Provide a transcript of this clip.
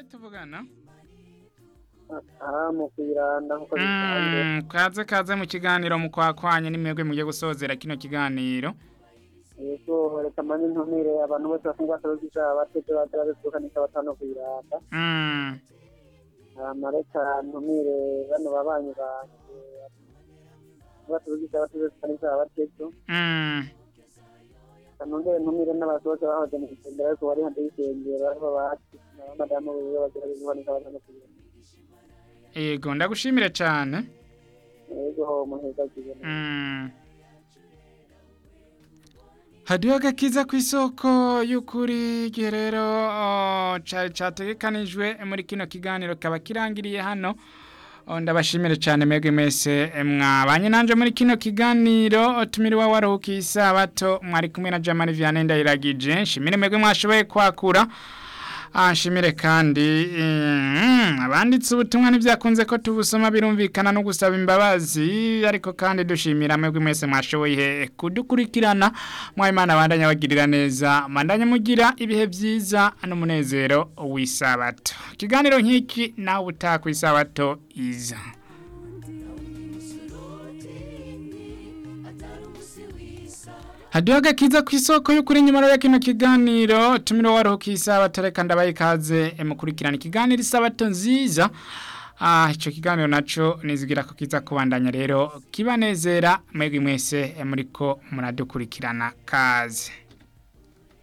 tuvugana aha mu kwiranda nkuko bisanzwe Mm, kaze kaze mu kiganiro mu kwakwanya nimwebwe mugiye gusozera kino kiganiro yego reka mani ntumire abantu bose bafunga serivisi abatete baza babisukanisha batano kwiranda Mm, hama reka ntumire bano babanyi banje batuvugisha batuzisukanisha abatete mm, kanongere ntumire n'abasohoke bahoze mu gitembera ariko bari hanze y'isengero aribo bati n'abamadamu biwe bagira bisukanisha batano kwiranda yego ndagushimire cyane yego muheza kigena Mm. hadiho agakiza ku isoko y'ukuri igihe rero oh, ca- categekanijwe muri kino kiganiro kaba kirangiriye hano Oh, ndabashimire cyane mwebwe mwese eh, mwabanye nanje muri kino kiganiro tumiriwa waruhukiye isabato mwari kumwe na Jamali Vianney ndayiragije nshimire mwebwe mwashoboye kwakura Ah, nshimire kandi mm, abanditse ubutumwa ntibyakunze ko tubusoma birumvikana no gusaba imbabazi ariko kandi dushimira mwebwe mwese mwashoboye kudukurikirana mwayimana abandanya bagirira neza mandanya mugira ibihe byiza n'umunezero w'isabato ikiganiro nk'iki nawe utaha ku isabato iza Hadiho agakiza ku isoko y'ukuri nyuma ya kino kiganiro tumiro waruhukiye isabato reka ndabaye ikaze eh, mukurikirana ikiganiro isabato nziza ah ico kiganiro naco nizigira ko kiza kubandanya rero kibanezera mwebwe mwese eh, muriko muradukurikirana kaze